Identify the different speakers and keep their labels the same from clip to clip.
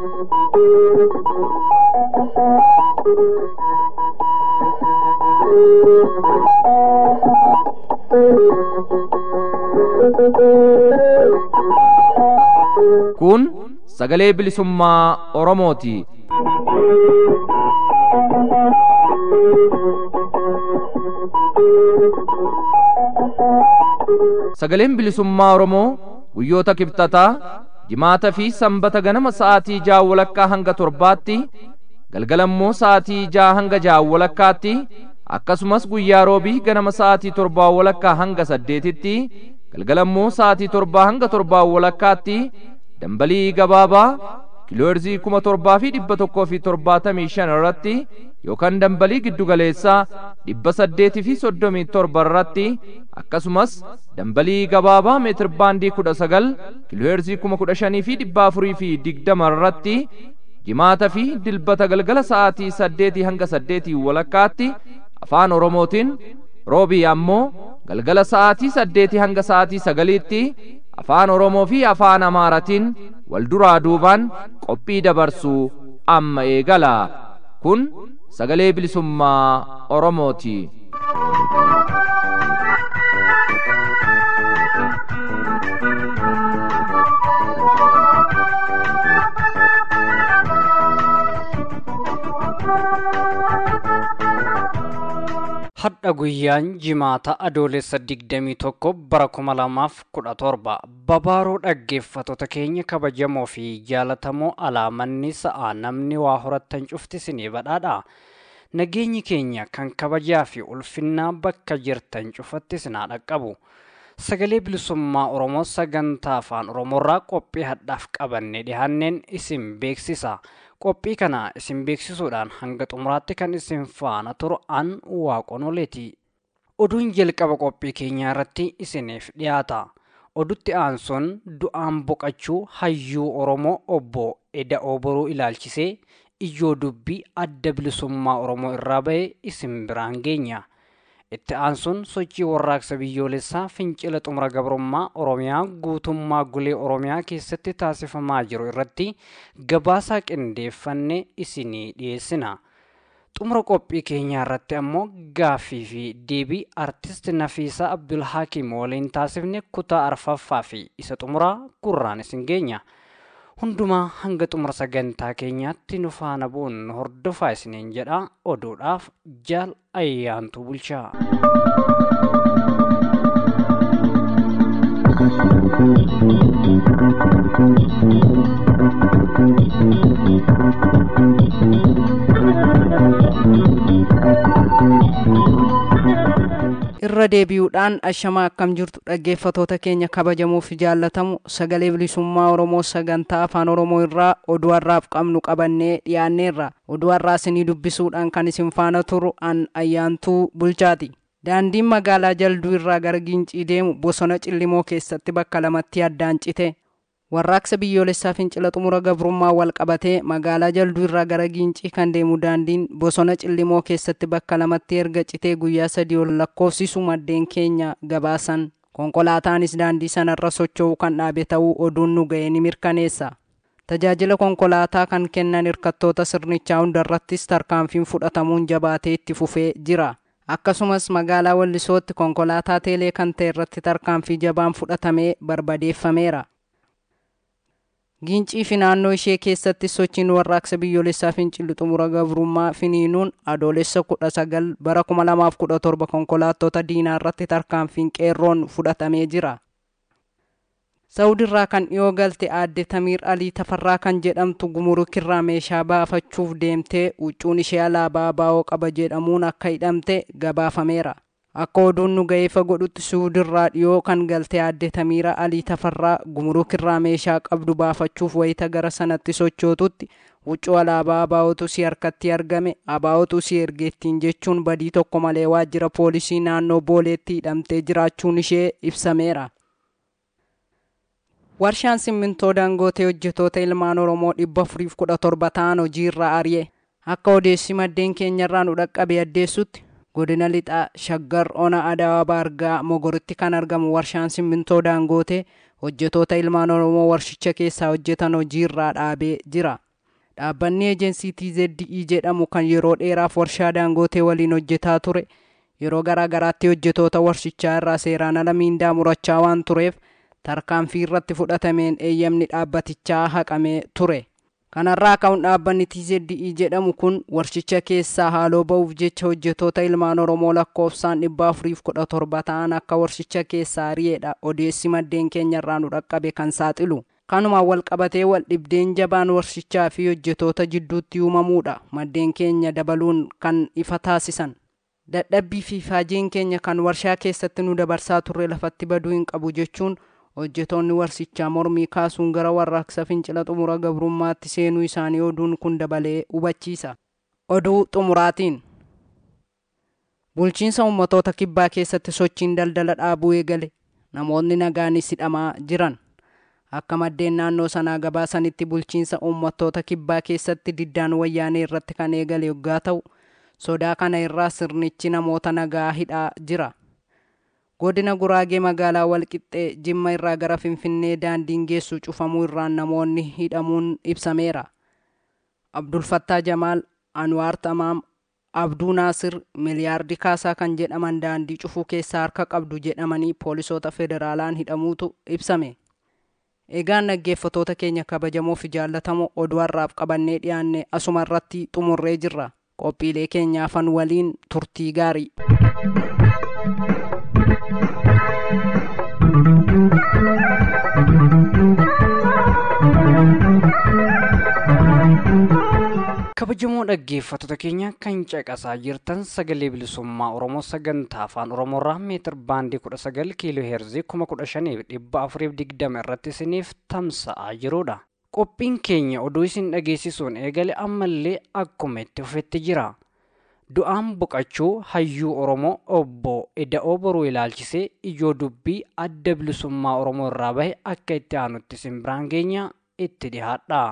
Speaker 1: Kun sagalee bilisummaa Oromooti. Sagaleen bilisummaa Oromoo guyyoota kibxataa jimaata fi sanbata ganama sa'aatii ja'a walakkaa hanga torbaatti galgalammoo sa'aatii ja'a hanga ja'a walakkaatti akkasumas guyyaa roobii ganama sa'aatii torbaa walakkaa hanga saddeetitti galgalammoo sa'aatii torbaa hanga torbaa walakkaatti dambalii gabaabaa kiilooherzii kuma torbaa fi dhibba tokkoo fi torbaatamii shan irratti yookaan dambalii giddugaleessaa dhibba saddeetii fi soddomii torba irratti akkasumas dambalii gabaabaa meetir baandii kudha sagal kiilooherzii kuma kudha shanii fi dhibba afurii fi digdama irratti jimaata fi dilbata galgala sa'aatii saddeetii hanga saddeetii walakkaatti afaan oromootiin roobii ammoo galgala sa'aatii saddeetii hanga sa'aatii sagaliitti afaan oromoo fi afaan amaaratiin wal duraa duubaan qophii dabarsuu amma eegala kun sagalee bilisummaa oromooti.
Speaker 2: Hadha guyyaan jimaata adoolessa digdamii tokko bara kuma lamaaf kudha torba babaaroo dhaggeeffattoota keenya kabajamoo fi jaalatamoo alaamanni sa'aa namni waa horattan cufti sinii badhaadha. Nageenyi keenya kan kabajaa fi ulfinnaa bakka jirtan cufatti sinaa dhaqqabu. Sagalee bilisummaa Oromoo sagantaa afaan Oromoorraa qophii hadhaaf qabannee dhiyaanneen isin beeksisa. qophii kana isin beeksisuudhaan hanga xumuraatti kan isin faana turu an waaqonoleeti. Oduun jalqaba qophii keenyaa irratti isiniif dhiyaata. Odutti aansuun du'aan boqachuu hayyuu Oromoo obbo Eda'oo Boruu ilaalchisee ijoo dubbii adda bilisummaa Oromoo irraa ba'e isin biraan geenya. Itti aansuun sochii warraaqsa biyyoolessaa fincila xumura gabrummaa Oromiyaa guutummaa gulee Oromiyaa keessatti taasifamaa jiru irratti gabaasaa qindeeffanne isinii dhiyeessina. Xumura qophii keenyaa irratti ammoo gaaffii fi deebii artist Nafiisaa Abdulhaakim waliin taasifne kutaa arfaffaa fi isa xumuraa gurraan isin geenya. Hundumaa hanga xumura sagantaa keenyaatti nu faana bu'uun hordofaa isiniin jedha oduudhaaf jaal ayyaantu bulchaa.
Speaker 3: irra deebi'uudhaan ashamaa akkam jirtu dhaggeeffatoota keenya kabajamoo fi jaallatamu sagalee bilisummaa oromoo sagantaa afaan oromoo irraa oduu har'aaf qabnu qabannee dhiyaanneerra oduu har'aa isinii dubbisuudhaan kan isin faana turu an ayyaantuu bulchaati daandiin magaalaa jalduu irraa gara gincii deemu bosona cillimoo keessatti bakka lamatti addaan cite warraaqsa biyyoolessaa fincila xumura gabrummaa wal qabatee magaalaa jalduu irraa gara gincii kan deemu daandiin bosona cillimoo keessatti bakka lamatti erga citee guyyaa sadii ol lakkoofsisu maddeen keenya gabaasan konkolaataanis daandii sanarra socho'uu kan dhaabe ta'uu oduun nu ga'e ni mirkaneessa tajaajila konkolaataa kan kennan hirkattoota sirnichaa hundarrattis tarkaanfiin fudhatamuun jabaatee itti fufee jira akkasumas magaalaa wallisootti konkolaataa teelee kan ta'e irratti tarkaanfii jabaan fudhatamee barbadeeffameera gincii fi naannoo ishee keessatti sochiin warraaqsa biyyoolessaa fincilli xumura gabrummaa finiinuun adoolessa kudha sagal bara kuma lamaaf kudha torba konkolaattota diinaa irratti tarkaanfiin qeerroon fudhatamee jira. Saawudirraa kan dhiyoo galte aadde Tamiir Alii Tafarraa kan jedhamtu gumurukirraa meeshaa baafachuuf deemtee huccuun ishee alaabaa baa'oo qaba jedhamuun akka hidhamte gabaafameera. Akka oduun nu ga'eefa godhutti suudirraa dhiyoo kan galte aadde Tamiira Alii Tafarraa gumurukirraa meeshaa qabdu baafachuuf wayita gara sanatti sochootutti huccuu alaabaa abaa'otu si harkatti argame abaa'otu si ergeettiin jechuun badii tokko malee waajjira poolisii naannoo booleetti hidhamtee jiraachuun ishee ibsameera. Warshaan simmintoo dangootee hojjetoota ilmaan Oromoo dhibba afuriif kudha torba ta'an hojiirra ari'e. Akka odeessi maddeen keenyarraa nu dhaqqabe addeessutti godina lixaa shaggar ona adaawaa baargaa mogoritti kan argamu warshaan simmintoo daangootee hojjetoota ilmaan oromoo warshicha keessaa hojjetan hojiirraa dhaabee jira dhaabbanni eejensii TZE jedhamu kan yeroo dheeraaf warshaa daangootee waliin hojjetaa ture yeroo garaa garaatti hojjetoota warshichaa irraa seeraan ala miindaa murachaa waan tureef tarkaanfii irratti fudhatameen eeyyamni dhaabbatichaa haqamee ture. kanarraa ka'uun dhaabbanni TZE jedhamu kun warshicha keessaa haaloo ba'uuf jecha hojjetoota ilmaan oromoo lakkoofsaan dhibba afuriif kudha torba ta'an akka warshicha keessaa ari'eedha odeessi maddeen keenya irraa nu dhaqqabe kan saaxilu kanumaan wal qabatee wal dhibdeen jabaan warshichaa fi hojjetoota jidduutti uumamuudha maddeen keenya dabaluun kan ifa taasisan dadhabbii fi faajeen keenya kan warshaa keessatti nu dabarsaa turre lafatti baduu hin qabu jechuun hojjetoonni warshichaa mormii kaasuun gara warraaqsa fincila xumura gabrummaatti seenuu isaanii oduun kun dabalee hubachiisa. Oduu xumuraatiin bulchiinsa ummatoota kibbaa keessatti sochiin daldala dhaabuu eegale namoonni nagaanis hidhamaa jiran akka maddeen naannoo sanaa gabaasanitti bulchiinsa ummatoota kibbaa keessatti diddaan wayyaanee irratti kan eegale yoggaa ta'u sodaa kana irraa sirnichi namoota nagaa hidhaa jira. godina guraagee magaalaa walqixxee jimma irraa gara finfinnee daandiin geessu cufamuu irraan namoonni hidhamuun ibsameera abdulfattaa jamaal anwaar tamaam abduu naasir miliyaardi kaasaa kan jedhaman daandii cufuu keessaa harka qabdu jedhamanii poolisoota federaalaan hidhamuutu ibsame egaan dhaggeeffatoota keenya kabajamoo fi jaallatamoo oduu har'aaf qabannee dhiyaanne asuma irratti xumurree jirra qophiilee keenyaafan waliin turtii gaarii
Speaker 2: kabajamoo dhaggeeffattoota keenya kan caqasaa jirtan sagalee bilisummaa oromoo sagantaa afaan oromoorraa meetir baandii kudha sagal kiiloo heerzii kuma kudha shaniif dhibba afuriif digdama irratti isiniif tamsa'aa jirudha qophiin keenya oduu isin dhageessisuun eegale ammallee akkuma itti fufetti jira du'aan boqachuu hayyuu oromoo obbo eda'oo boruu ilaalchisee ijoo dubbii adda bilisummaa oromoo irraa bahe akka itti aanutti isin biraan geenya itti dhihaadha.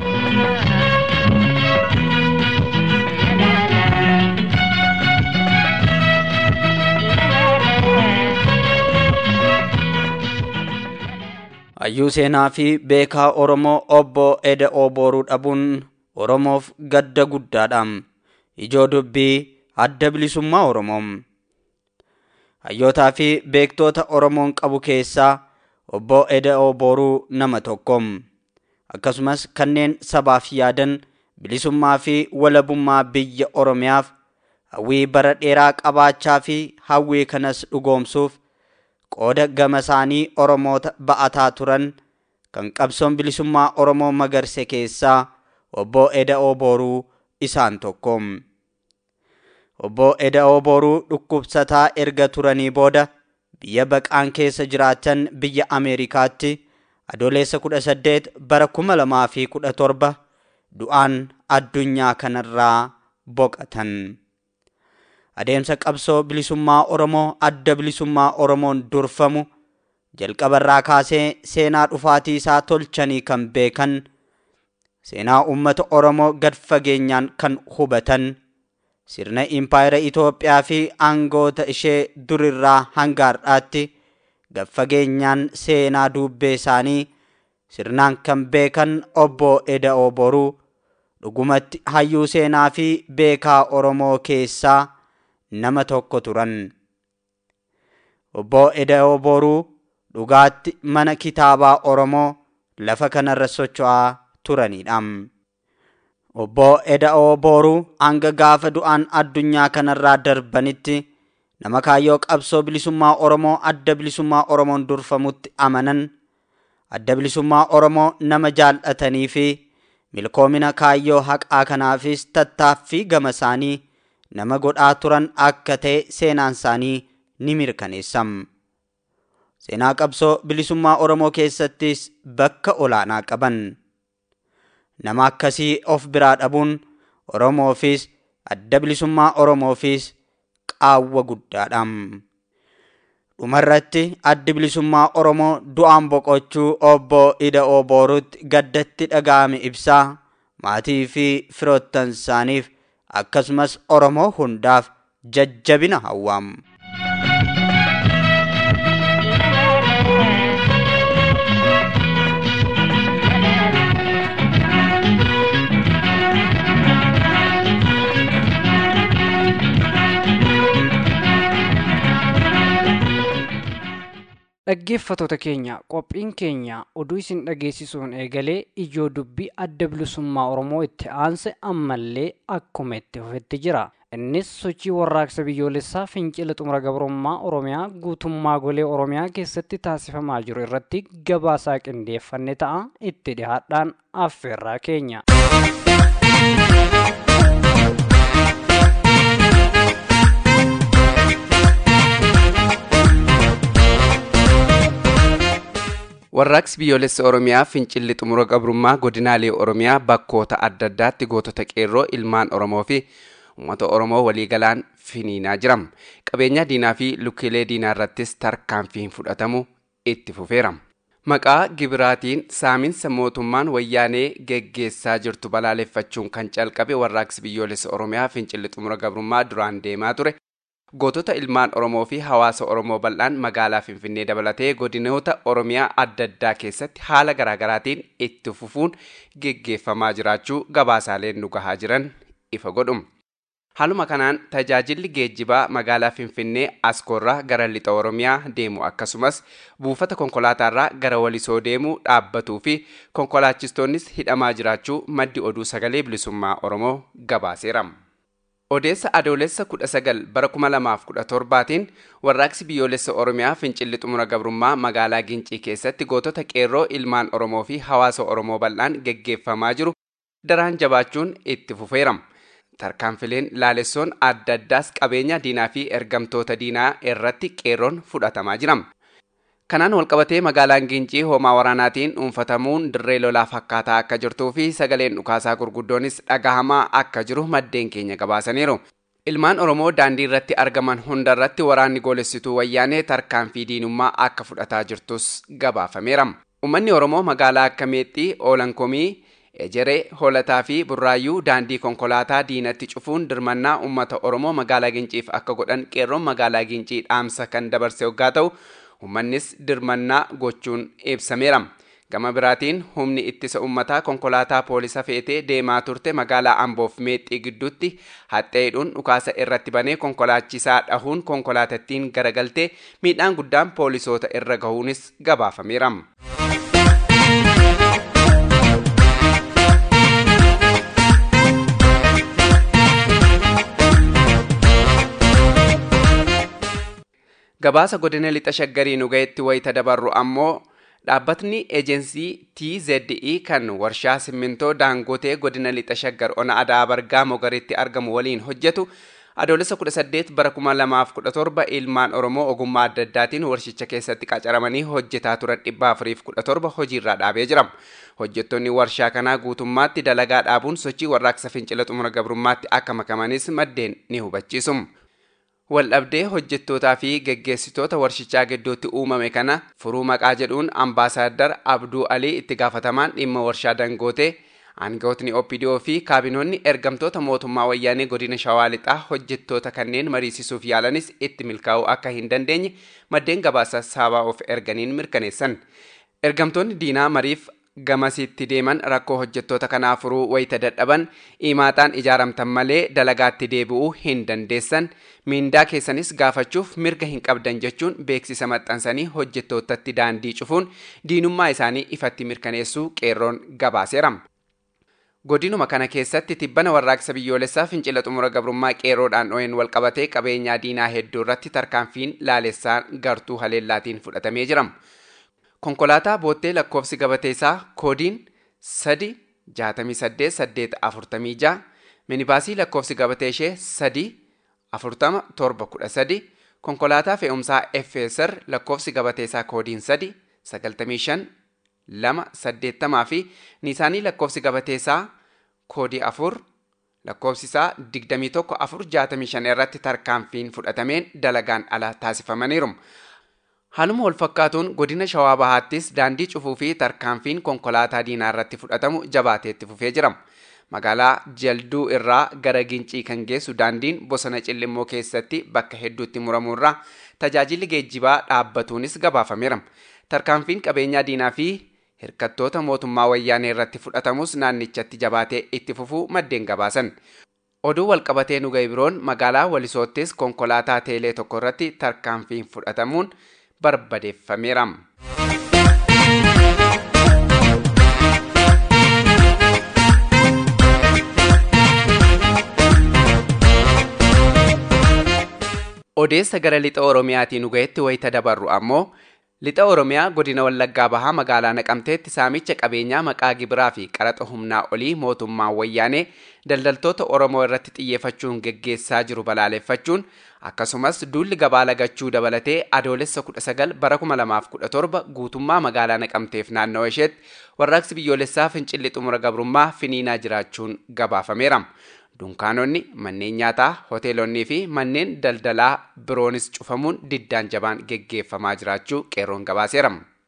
Speaker 4: hayyuu seenaa fi beekaa oromoo obbo eda'oo boruu dhabuun oromoof gadda guddaadha ijoo dubbii adda bilisummaa oromoo hayyootaa fi beektoota oromoon qabu keessaa obbo eda'oo boruu nama tokko akkasumas kanneen sabaaf yaadan bilisummaa fi walabummaa biyya oromiyaaf hawwii bara dheeraa qabaachaa fi hawwii kanas dhugoomsuuf qooda gama isaanii oromoota ba'ataa turan kan qabsoon bilisummaa oromoo magarse keessaa obbo eda'oo boruu isaan tokko obbo eda'oo boruu dhukkubsataa erga turanii booda biyya baqaan keessa jiraatan biyya ameerikaatti adoleessa kudha saddeet bara kuma lamaa fi kudha torba du'aan addunyaa kanarraa boqatan. adeemsa qabsoo bilisummaa oromoo adda bilisummaa oromoon durfamu jalqabarraa kaasee seenaa dhufaatii isaa tolchanii kan beekan seenaa uummata oromoo gad fageenyaan kan hubatan sirna impaayera Itoophiyaa fi aangoota ishee durirraa hanga har'aatti gad fageenyaan seenaa duubbee isaanii sirnaan kan beekan obbo Eda'oo Boruu dhugumatti hayyuu seenaa fi beekaa oromoo keessaa nama tokko turan. Obbo Eda'oo Boruu dhugaatti mana kitaabaa Oromoo lafa kanarra socho'aa turanidha. Obbo Eda'oo Boruu hanga gaafa du'aan addunyaa kanarraa darbanitti nama kaayyoo qabsoo bilisummaa Oromoo adda bilisummaa Oromoon durfamutti amanan adda bilisummaa Oromoo nama jaallatanii fi milkoomina kaayyoo haqaa kanaafis tattaaffii gama isaanii nama godhaa turan akka ta'e seenaan isaanii ni mirkaneessam. Seenaa qabsoo bilisummaa Oromoo keessattis bakka olaanaa qaban. Nama akkasii of biraa dhabuun Oromoofis adda bilisummaa Oromoofis qaawwa guddaadha. Dhumarratti addi bilisummaa Oromoo du'aan boqochuu obbo Ida'oo Boorutti gaddatti dhaga'ame ibsaa maatii fi firoottan isaaniif akkasumas Oromoo hundaaf jajjabina hawwaam.
Speaker 2: dhaggeeffatoota keenya qophiin keenya oduu isin dhageessisuun eegalee ijoo dubbii adda bilisummaa oromoo itti aanse ammallee akkuma itti fufetti jira innis sochii warraaqsa biyyoolessaa fincila xumura gabrummaa oromiyaa guutummaa golee oromiyaa keessatti taasifamaa jiru irratti gabaasaa qindeeffanne ta'a itti dhihaadhaan affeerraa keenya.
Speaker 5: warraaqsi biyyoolessa oromiyaa fincilli xumura gabrummaa godinaalee oromiyaa bakkoota adda addaatti gootota qeerroo ilmaan oromoo fi uummata oromoo waliigalaan finiinaa jira qabeenya diinaa fi lukkiilee diinaa irrattis tarkaanfiin fudhatamu itti fufeera maqaa gibiraatiin saaminsa mootummaan wayyaanee geggeessaa jirtu balaaleffachuun kan calqabe warraaqsi biyyoolessa oromiyaa fincilli xumura gabrummaa duraan deemaa ture gootota ilmaan oromoo fi hawaasa oromoo bal'aan magaalaa finfinnee dabalatee godinoota oromiyaa adda addaa keessatti haala garaagaraatiin itti fufuun geggeeffamaa jiraachuu gabaasaaleen nu gahaa jiran ifa godhum haaluma kanaan tajaajilli geejjibaa magaalaa finfinnee askoorraa gara lixa oromiyaa deemu akkasumas buufata konkolaataarraa gara walisoo deemuu dhaabbatuu fi konkolaachistoonnis hidhamaa jiraachuu maddi oduu sagalee bilisummaa oromoo gabaaseera. odeessa adoolessa 19 bara 2017tiin warraaqsi biyyoolessa oromiyaa fincilli xumura gabrummaa magaalaa gincii keessatti gootota qeerroo ilmaan oromoo fi hawaasa oromoo bal'aan geggeeffamaa jiru daraan jabaachuun itti fufeera tarkaanfileen laalessoon adda addaas qabeenya diinaa fi ergamtoota diinaa irratti qeerroon fudhatamaa jira kanaan walqabatee magaalaan gincii hoomaa waraanaatiin dhuunfatamuun dirree lolaa fakkaataa akka jirtuu fi sagaleen dhukaasaa gurguddoonis dhagahamaa akka jiru maddeen keenya gabaasaniiru ilmaan oromoo daandii irratti argaman hunda irratti waraanni goolessituu wayyaanee tarkaanfii diinummaa akka fudhataa jirtus gabaafameera ummanni oromoo magaalaa akka meexxii oolankomii ejeree hoolataa fi burraayyuu daandii konkolaataa diinatti cufuun dirmannaa ummata oromoo magaalaa ginciif akka godhan qeerroon magaalaa gincii dhaamsa kan dabarse waggaa ta'u ummannis dirmannaa gochuun ibsameera gama biraatiin humni ittisa ummataa konkolaataa poolisa feetee deemaa turte magaalaa amboof meexxii gidduutti haxxeedhuun dhukaasa irratti banee konkolaachisaa dhahuun konkolaatattiin garagaltee miidhaan guddaan poolisoota irra gahuunis gabaafameera. gabaasa godina lixa shaggarii nu ga'etti wayita dabarru ammoo dhaabbatni eejensii TZE kan warshaa simmintoo daangotee godina lixa shaggar ona adaa bargaa mogaritti argamu waliin hojjetu adoolessa 18 bara 2017 ilmaan oromoo ogummaa adda addaatiin warshicha keessatti qacaramanii hojjetaa turan 417 hojiirraa dhaabee jira hojjettoonni warshaa kanaa guutummaatti dalagaa dhaabuun sochii warraaqsa fincila xumura gabrummaatti akka makamanis maddeen ni hubachiisu. waldhabdee hojjettootaa fi geggeessitoota warshichaa gidduutti uumame kana furuu maqaa jedhuun ambaasaaddar abduu alii itti gaafatamaan dhimma warshaa dangootee aangawootni opidoo fi kaabinoonni ergamtoota mootummaa wayyaanee godina shawaa lixaa hojjettoota kanneen mariisisuuf yaalanis itti milkaa'uu akka hin dandeenye maddeen gabaasa saabaa of erganiin mirkaneessan ergamtoonni diinaa mariif gamasitti deeman rakkoo hojjettoota kanaa furuu wayita dadhaban imaaxaan ijaaramtan malee dalagaatti deebi'uu hin dandeessan miindaa keessanis gaafachuuf mirga hin qabdan jechuun beeksisa maxxansanii hojjettootatti daandii cufuun diinummaa isaanii ifatti mirkaneessuu qeerroon gabaaseera. godinuma kana keessatti tibbana warraaqsa biyyoolessaa fincila xumura gabrummaa qeerroodhaan dho'een walqabatee qabeenyaa diinaa hedduu irratti tarkaanfiin laalessaan gartuu haleellaatiin fudhatamee jira. konkolaataa boottee lakkoofsi gabateessaa koodiin 3 68 846 minibaasii lakkoofsi gabatee ishee 3 40 713 konkolaataa fe'umsaa FSR lakkoofsi gabateessaa koodiin 3 95 2 80 fi niisaanii lakkoofsi gabateessaa koodii 4 lakkoofsisaa 21 465 irratti tarkaanfiin fudhatameen dalagaan ala taasifamaniiru. Haaluma wal fakkaatuun godina Shawaa Bahaattis daandii cufuu fi tarkaanfiin konkolaataa diinaa irratti fudhatamu jabaateetti fufee jira. Magaalaa Jalduu irraa gara Gincii kan geessu daandiin bosona Cillimmoo keessatti bakka hedduutti muramuurraa tajaajilli geejjibaa dhaabbatuunis gabaafameera. Tarkaanfiin qabeenyaa diinaa fi hirkattoota mootummaa wayyaanee irratti fudhatamus naannichatti jabaatee itti fufuu maddeen gabaasan. Oduu walqabatee nu ga'e biroon magaalaa Walisoottis konkolaataa teelee tokko irratti tarkaanfiin fudhatamuun barbadeeffameera. odeessa gara lixa oromiyaatiin dhugaetti wayita dabarru ammoo lixa oromiyaa godina wallaggaa bahaa magaalaa naqamteetti saamicha qabeenyaa maqaa gibiraa fi qaraxa humnaa olii mootummaan wayyaanee daldaltoota oromoo irratti xiyyeeffachuun geggeessaa jiru balaaleffachuun akkasumas duulli gabaa lagachuu dabalatee adoolessa 19 bara 2017 guutummaa magaalaa naqamteef naannawa isheetti warraaqsi biyyoolessaa fincilli xumura gabrummaa finiinaa jiraachuun gabaafameera. dunkaanonni manneen nyaataa hoteelonnii fi manneen daldalaa biroonis cufamuun diddaan jabaan geggeeffamaa jiraachuu qeerroon gabaaseera.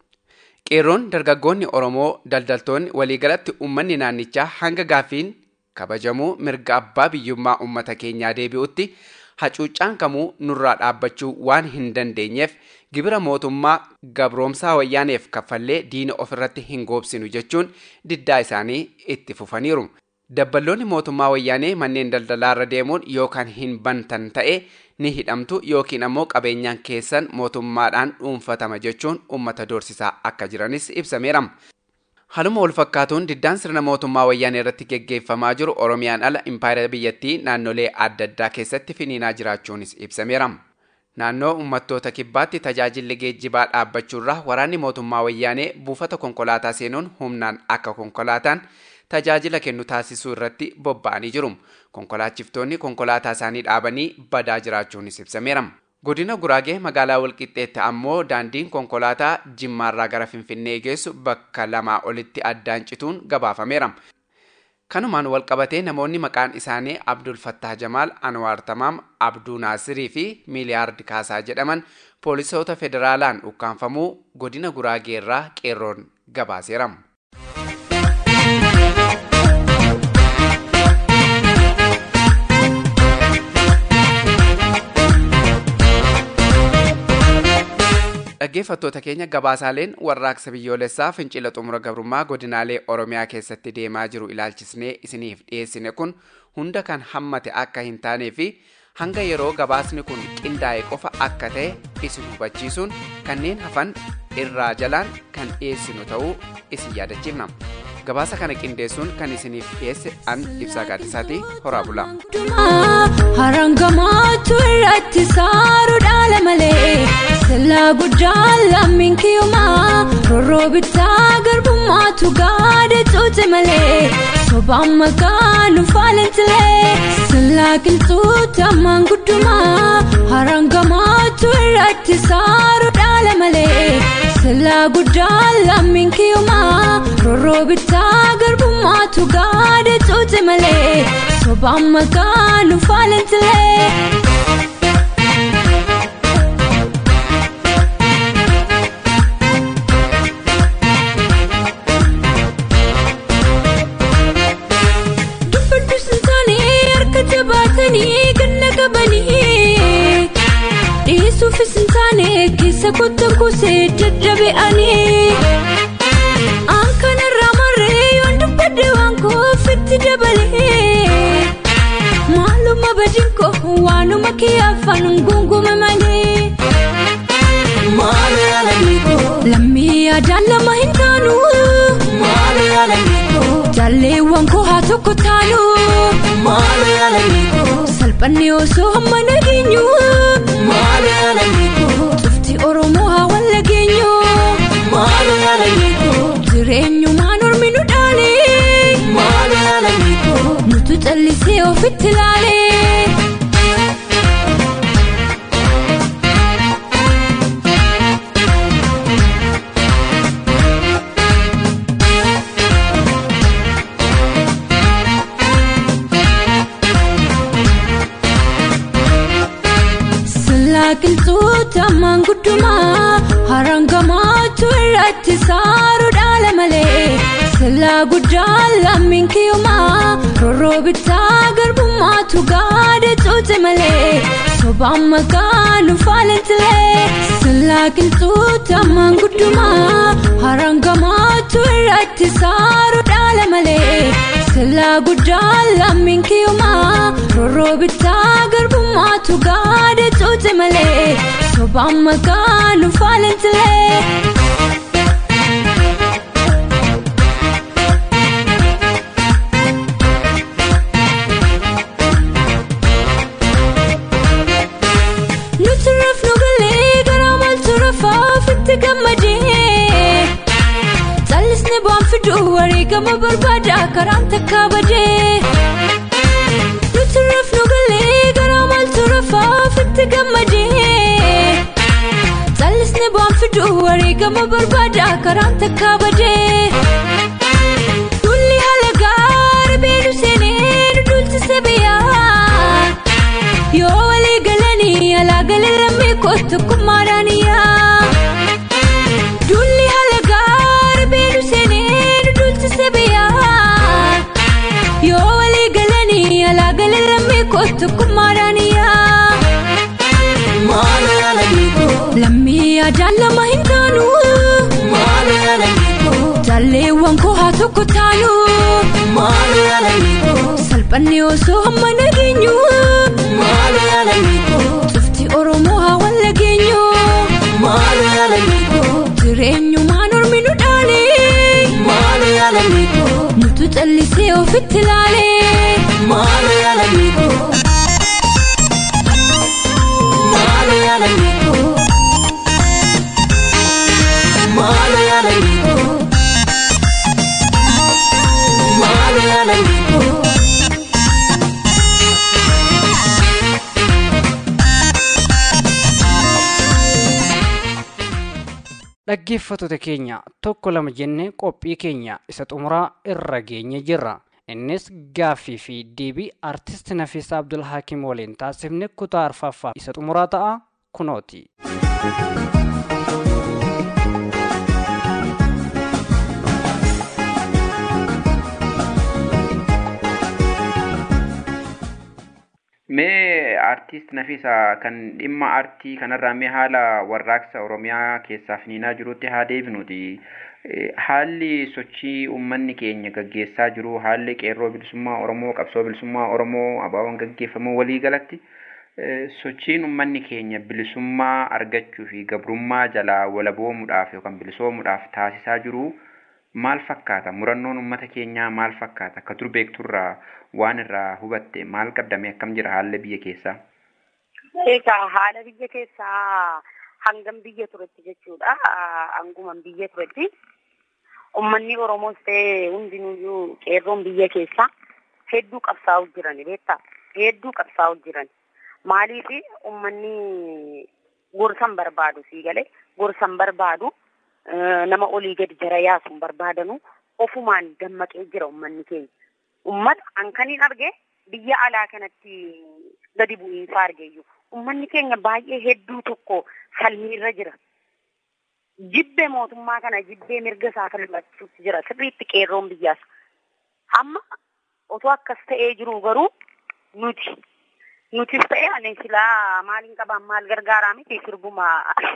Speaker 5: qeerroon dargaggoonni oromoo daldaltoonni waliigalatti uummanni naannichaa hanga gaaffiin kabajamuu mirga abbaa biyyummaa uummata keenyaa deebi'utti hacuuccaan kamuu nurraa dhaabbachuu waan hin dandeenyeef gibira mootummaa gabroomsaa wayyaaneef kaffallee diina ofirratti hin goobsinu jechuun diddaa isaanii itti fufaniiru. dabballoonni mootummaa wayyaanee manneen daldalaarra deemuun yookaan hin bantan ta'e ni hidhamtu yookiin ammoo qabeenyaan keessan mootummaadhaan dhuunfatama jechuun uummata doorsisaa akka jiranis ibsameera. Haluma wal fakkaatuun diddaan sirna mootummaa wayyaanee irratti geggeeffamaa jiru Oromiyaan ala impaayera biyyattii naannolee adda addaa keessatti finiinaa jiraachuunis ibsameera. Naannoo uummattoota kibbaatti tajaajilli geejjibaa dhaabbachuurraa waraanni mootummaa wayyaanee buufata konkolaataa seenuun humnaan akka konkolaataan tajaajila kennu taasisuu irratti bobba'anii jiru. Konkolaachiftoonni konkolaataa isaanii dhaabanii badaa jiraachuunis ibsameera. Godina Guraagee magaalaa Walqixxeetti ammoo daandiin konkolaataa Jimmaarraa gara Finfinnee geessu bakka lamaa olitti addaan cituun gabaafameera. Kanumaan walqabatee namoonni maqaan isaanii Abdul Fattah Jamaal, Anwaar Tamaam, Abduu Naasirii fi Miiliyaard Kaasaa jedhaman poolisoota federaalaan ukkaanfamuu godina Guraagee irraa qeerroon gabaaseera. dhaggeeffattoota keenya gabaasaaleen warraaqsa biyyoolessaa fincila xumura gabrummaa godinaalee oromiyaa keessatti deemaa jiru ilaalchisnee isiniif dhiyeessine kun hunda kan hammate akka hin taanee fi hanga yeroo gabaasni kun qindaa'e qofa akka ta'e isin hubachiisuun kanneen hafan irraa jalaan kan dhiyeessinu ta'uu isin yaadachiifna gabaasa kana qindeessuun kan isiniif dhiyeesse an ibsaa gaaddisaati horaa bulaa.
Speaker 6: Harangamaatu irratti saaru dhaala malee sillaa guddaan lammiin kiyyumaa rorroo bittaa garbummaatu gaada cuute malee sobaan maqaa nu faalantilee sillaa qilxuuta ammaan guddumaa harangamaatu irratti saaru dhaala malee sillaa guddaan lammiin kiyyumaa rorroo bittaa garbummaatu gaada cuute malee sobaan maqaa nu faalantilee. Dubbaddu sintaanii harka jabaatanii ganna qabanii dhiisuufis hin taane keessa kottan kuusee daddabe'anii. Aan kanarraa marree yoon dubbadde waan koofitti dabalee. Maaluma badin koo waanuma kee afaan gungume malee. Maalo yaalanii koo. Lammii yaadaan lama hin taanu. Maalo yaalanii koo. Jaalleewwan koo haa tokko taanu. Maalo yaalanii koo. Salphanne osoo hamma nageenyu. Maalo yaalanii koo. Tufti Oromoo haa wal nageenyu. Maalo yaalanii koo. Jireenyumaan ormi nu dhaale. Maalo yaalanii koo. Nutu callisee ofitti laale. Sillaa qilxuuta ammaan guddumaa harangamaatu irratti saaru dhaala malee sillaa guddaan lammiin kiyyumaa rorroo bittaa garbummaatu gaada cuute malee sobaan maqaa nu faalantilee sillaa qilxuuta ammaan guddumaa harangamaatu irratti saaru dhaala malee sillaa guddaan lammiin kiyyumaa rorroo bittaa garbummaatu gaada cuute malee sobaan maqaa nu faalantilee. Nuti rafnu galee garaa maaltu rafaaf itti gammadee. Callisni bu'aan fiduu wareegama barbaada karaan takka badee. Nuti rafnu galee garaa maaltu rafaaf itti gammadee. Callisni bu'aan fiduu wareegama barbaada karaan takka badee. Dulli haala gaarii beelu seenee nu dulchise biyyaa. Yoo walii galanii alaa galee lammii kootu kummaadhaan yaa. Dulli haala gaarii beelu seenee nu dulchise biyyaa. Yoo walii galanii alaa galee lammii kootu kummaadhaan yaa.
Speaker 7: Maala yaala giikoo.
Speaker 6: Lammii yaadaan lama hin taanu.
Speaker 7: Maala yaala giikoo.
Speaker 6: Jaalleewwan koo haa tokko taanu.
Speaker 7: Maala yaala giikoo.
Speaker 6: Salphanni osoo hamma nageenyu.
Speaker 7: Maala yaala giikoo.
Speaker 6: Tufti Oromoo haa wal nageenyu.
Speaker 7: Maala yaala giikoo.
Speaker 6: Jireenyumaan ormi nu dhaale.
Speaker 7: Maala yaala giikoo.
Speaker 6: Nutu callisee ofitti ilaale.
Speaker 7: Maala yaala giikoo. Maala yaala giikoo. Maala yaala giikoo. Maala yaala giikoo.
Speaker 2: Dhaggeeffattoota keenya tokko lama jennee qophii keenya isa xumuraa irra geenye jirra. Innis gaaffii fi deebii artist Nafiisaa Abdul Hakim waliin taasifne kutaa arfaffaa isa xumuraa ta'a kunooti.
Speaker 5: Mee artiist Nafiisaa kan dhimma aartii kanarraa mee haala warraaqsa Oromiyaa keessaa finiinaa jirutti haa deebinuuti. Eh, Haalli sochii uummanni keenya gaggeessaa jiru, haalli qeerroo bilisummaa Oromoo, qabsoo bilisummaa Oromoo, abaaboon gaggeeffamu walii galatti eh, sochiin uummanni keenya bilisummaa argachuu fi gabrummaa jalaa walaboomuudhaaf yookaan bilisoomuudhaaf taasisaa jiru maal fakkaata? Murannoon uummata keenyaa maal fakkaata? Akka dur beekturraa waan irraa hubatte maal qabdame akkam jira haalli biyya keessaa?
Speaker 8: Egaa haala biyya keessaa hangam biyya turetti jechuudha. Hanguman biyya turetti. Uummanni Oromoos ta'e hundinuyyuu qeerroon biyya keessaa hedduu qabsaa'u jiran beektaa? Hedduu qabsaa'u jiran. Maaliif uummanni gorsan barbaadu sii galee gorsan barbaadu eh, nama olii gadi jara yaasuun barbaadanu ofumaan dammaqee jira uummanni keenya. Uummata hankaniin arge biyya alaa kanatti gadi bu'iinsa argeeyyu. Uummanni keenya baay'ee hedduu tokko falmiirra jira. Jibbee mootummaa kana jibbee mirga isaa falmachuutti jira. Sirriitti qeerroon biyyaas. Amma otoo akkas ta'ee jiru garuu nuti nutis ta'e ani silaa maaliin qaban maal gargaaraa miti sirbuma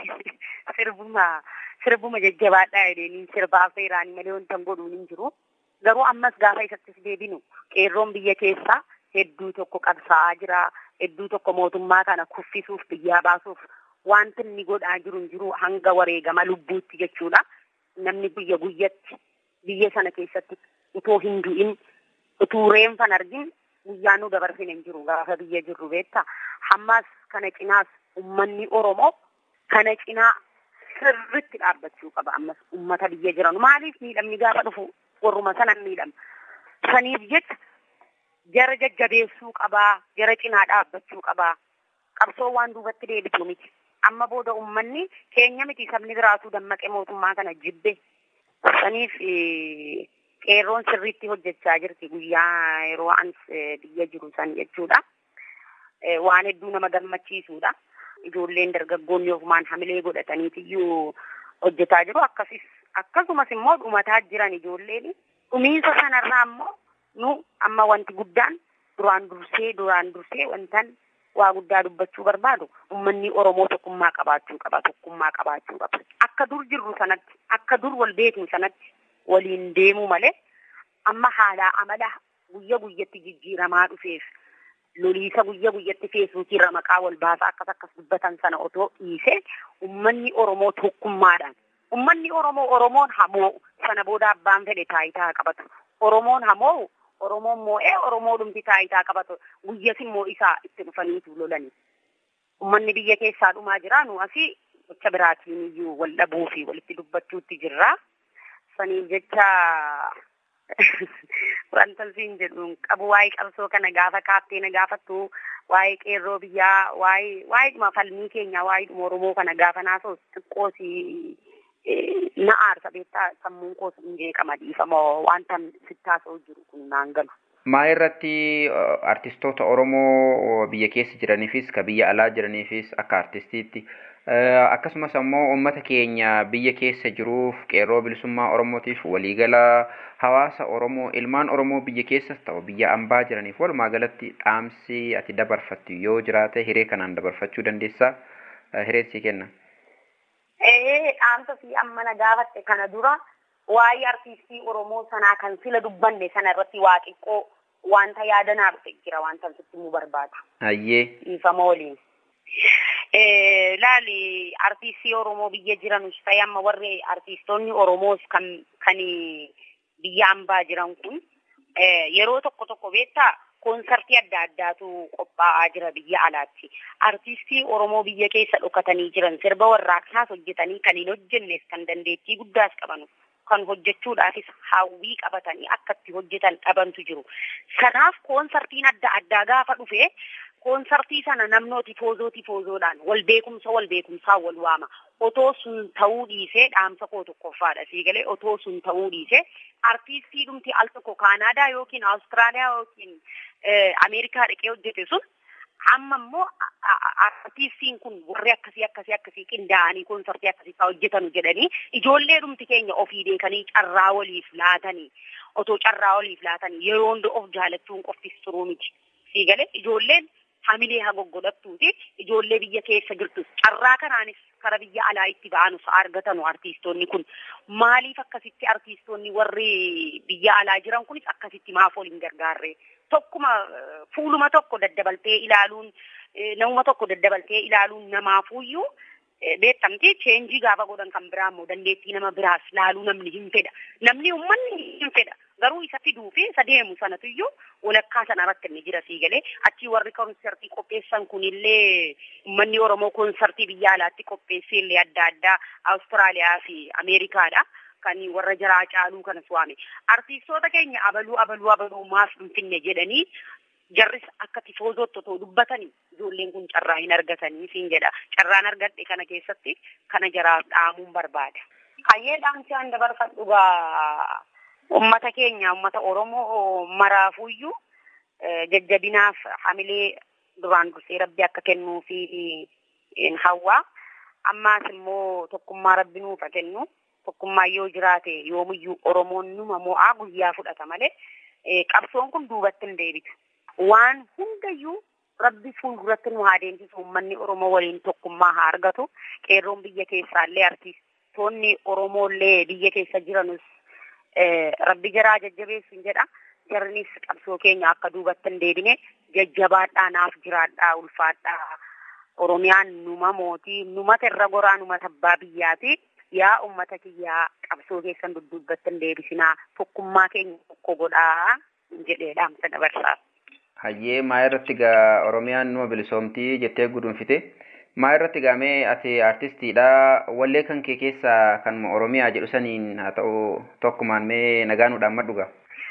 Speaker 8: sirbuma sirbuma jajjabaadhaa jedhanii sirbaaf seeraanii malee wanta hin godhuun hin jiru. Garuu ammas gaafa isattis deebinu qeerroon biyya keessaa hedduu tokko qabsaa'aa jira. Hedduu tokko mootummaa kana kuffisuuf biyyaa baasuuf wanti inni godhaa jiru hin jiru hanga wareegama lubbuutti jechuudha. Namni guyya guyyatti biyya sana keessatti utoo hin du'in utuu reenfan argin guyyaa nu dabarsine hin jiru gaafa biyya jirru beektaa. Hammas kana cinaas uummanni Oromoo kana cinaa sirritti dhaabbachuu qaba ammas uummata biyya jiran. Maaliif miidhamni gaafa dhufu warruma sanan miidhama. Saniif jecha jara jajjabeessuu qabaa, jara cinaa dhaabbachuu qabaa. Qabsoo waan duubatti deebitu miti. Amma booda uummanni keenya miti sabni biraatuu dammaqee mootummaa kana jibbe. Saniif eh, qeerroon sirriitti hojjechaa jirti guyyaa yeroo an eh, biyya jiru san jechuudha. Eh, Waan hedduu nama gammachiisuudha. Ijoolleen dargaggoonni ofumaan hamilee godhataniitiyyuu hojjetaa jiru. Akkasis akkasumas immoo dhumataa jiran ijoolleen dhumiinsa sanarraa immoo nu amma wanti guddaan duraan dursee duraan dursee wantan waa guddaa dubbachuu barbaadu uummanni Oromoo tokkummaa qabaachuu qaba tokkummaa qabaachuu qaba akka dur jirru sanatti akka dur wal beeknu sanatti waliin deemuu malee amma haala amala guyya guyyatti jijjiiramaa dhufeef loliisa guyya guyyatti feesbuukiirra maqaa wal baasaa akkas akkas dubbatan sana otoo dhiise ummanni Oromoo tokkummaadhaan ummanni Oromoo Oromoon hamoo sana booda abbaan fedhe taayitaa qabatu Oromoon hamoo Oromoon moo'ee Oromoo dhumti taayitaa qabatu guyyas immoo isaa itti dhufaniitu lolani ummanni biyya keessaa dhumaa jira nu asii gocha biraatiin iyyuu wal dhabuu fi walitti dubbachuutti jirra saniif jecha wanta siin jedhu qabu waa'ee qabsoo kana gaafa kaaftee na gaafattu waa'ee qeerroo biyyaa waa'ee waa'ee dhuma falmii keenya waa'ee dhuma Oromoo kana gaafa naasoo xiqqoo si na aarsa beektaa sammuun koos hin jeeqama dhiifamoo wanta sittaasoo jiru kun naan galu.
Speaker 1: Maa irratti artistoota Oromoo biyya keessa jiraniifis ka biyya alaa jiraniifis akka artistiitti akkasumas ammoo uummata keenya biyya keessa jiruuf qeerroo bilisummaa Oromootiif waliigala hawaasa Oromoo ilmaan Oromoo biyya keessas ta'u biyya ambaa jiraniif walumaa galatti dhaamsi ati dabarfattu yoo jiraate hiree kanaan dabarfachuu dandeessaa hireen sii kenna.
Speaker 8: Ee dhaamsa fi amma na gaafatte kana dura waa'ee artiistii Oromoo sanaa kan sila dubbanne sana irratti waa xiqqoo wanta yaadanaaf jira wanta sitti himuu barbaada.
Speaker 1: Hayyee.
Speaker 8: Dhiifama waliin. Laali artiistii Oromoo biyya jiranus ta'e amma warri artiistoonni Oromoos kan kan biyya ambaa jiran kun yeroo tokko tokko beektaa koonsartii adda addaatu qophaa'aa jira biyya alaatti. Artiistii Oromoo biyya keessa dhokatanii jiran sirba warraaqsaas hojjetanii kan hin hojjennes kan dandeettii guddaas qaban kan hojjechuudhaafis hawwii qabatanii akka itti hojjetan dhabantu jiru. Kanaaf koonsartiin adda addaa gaafa dhufe koonsartii sana namnooti tifoozoo tifoozoodhaan wal beekumsa wal beekumsaa wal waama. Otoo sun ta'uu dhiisee dhaamsa koo tokkoffaadha sii galee otoo sun ta'uu dhiisee artiistii dhumti al tokko Kaanaadaa yookiin Awustiraaliyaa yookiin Ameerikaa dhaqee hojjete sun amma immoo artiistiin kun warri akkasii akkasii akkasii qindaa'anii koonsartii akkasii fa'aa hojjetanu jedhanii ijoollee dhumti keenya ofii beekanii carraa waliif laatanii otoo carraa waliif laatanii yeroo hunda of jaalachuun qoftis turuu miti. Sii galee ijoolleen hamilee haa goggodhattuuti ijoollee biyya keessa jirtus carraa kanaanis kara biyya alaa itti ba'anus argatanu artiistoonni kun maaliif akkasitti artiistoonni warri biyya alaa jiran kunis akkasitti maaf waliin gargaarre tokkuma fuuluma tokko daddabaltee ilaaluun namuma tokko daddabaltee ilaaluun namaafuyyuu beektamti cheenjii gaafa godhan kan biraa immoo dandeettii nama biraas laaluu namni hin fedha namni uummanni hin fedha garuu isa fiduu fi isa deemu sanatuyyuu walakkaa sana irratti inni jira sii galee achii warri koonsartii qopheessan kunillee uummanni Oromoo koonsartii biyya alaatti qopheessee illee adda addaa Awustiraaliyaa fi Ameerikaadha. Kan warra jaraa caaluu kanas waame. Artiistoota keenya abaluu abaluu abaluu maaf hin finne jedhanii jarris akka tifoozootti otoo dubbatanii ijoolleen kun carraa hin argatanii siin jedha. Carraan argadhe kana keessatti kana jaraaf dhaamuun barbaada. Kayyee dhaamsi an dabarfadhu gaa ummata keenya ummata Oromoo maraafuyyuu jajjabinaaf hamilee duraan dursee rabbi akka kennuu fi hawwaa ammaas immoo tokkummaa rabbi nuuf kennu tokkummaa yoo jiraate yoomiyyuu Oromoon numa mo'aa guyyaa fudhata malee qabsoon kun duubatti hin deebitu. Waan hundayyuu rabbi fuulduratti nu haa deemsisu uummanni Oromoo waliin tokkummaa haa argatu. Qeerroon biyya keessaallee artiistoonni Oromoollee biyya keessa jiranus rabbi jaraa jajjabeessu jedha. Jarnis qabsoo keenya akka duubatti hin deebine jajjabaadhaa naaf jiraadhaa ulfaadhaa. Oromiyaan numa mootii numata irra goraa numata abbaa biyyaati. Yaa ummata kiyyaa qabsoo keessan dudduubatti hin deebisinaa tokkummaa keenya tokko godhaa jedhee dhaamsa dabarsaa.
Speaker 1: Hayyee maa irratti gaa Oromiyaan numa bilisoomtii jettee gudunfite. Maa irratti gaamee ati artistiidha. Wallee kan kee keessaa kanuma Oromiyaa jedhu saniin haa ta'u tokkumaan mee nagaanuudhaan madhuga.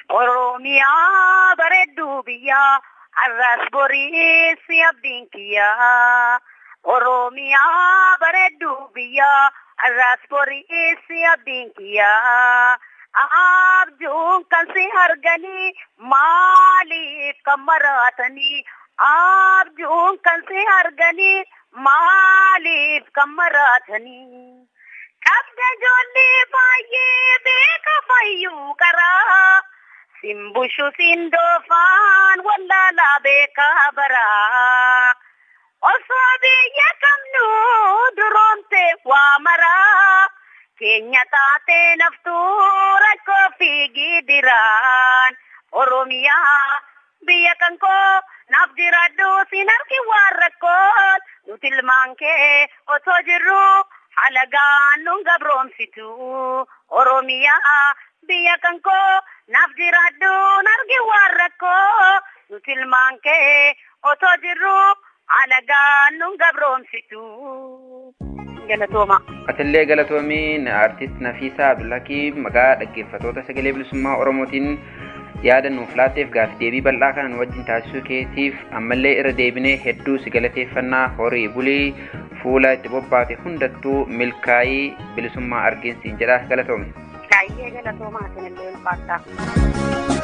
Speaker 8: Oromiyaa bareedduu biyyaa har'as boriis abdiin kiyyaa. Oromiyaa bareedduu biyyaa har'as boriis abdiin kiyyaa. Abjuun kan si arganii maaliif kan maraatanii? Abjuun kan si arganii maaliif kan maraatanii? Qabda ijoollee baay'ee beeka fayyuu qaraa. Simbushu sindoofaan wallaalaa beekaa baraa. Osoo biyya qabnu duroomte waa maraa. Keenya taatee naftuu rakkoo fi gidiraan. Oromiyaa biyya kan koo naaf jiraadhu siin argi waan rakkoon nuti ilmaan kee otoo jirru halagaan nun gabroomsitu oromiyaa biyya kan koo naaf jiraadhu argi waan rakkoo nuti ilmaan kee otoo jirru halagaan nun gabroomsitu. Galatooma.
Speaker 9: Atillee galatoomiin artist Nafiisaa Abdullakii maqaa dhaggeeffatoota sagalee bilisummaa Oromootiin yaada nuuf laatteef gaaffii deebii bal'aa kana nu wajjin taasisuu keetiif ammallee irra deebinee hedduu si galateeffannaa horii bulii fuula itti bobbaate hundattuu milkaa'ii bilisummaa argeensiin jedha galatoome.
Speaker 8: Kaayyee galatoomaa isinillee ulfaadhaa.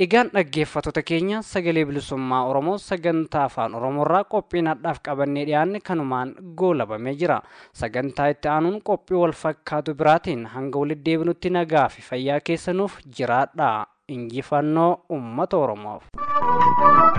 Speaker 2: Egaan dhaggeeffattoota keenya sagalee bilisummaa Oromoo sagantaa afaan Oromoorraa qophiin hadhaaf qabannee dhiyaanne kanumaan goolabamee jira. Sagantaa itti aanuun qophii wal fakkaatu biraatiin hanga walitti deebinutti nagaa fi fayyaa keessanuuf jiraadha. Injifannoo uummata Oromoof.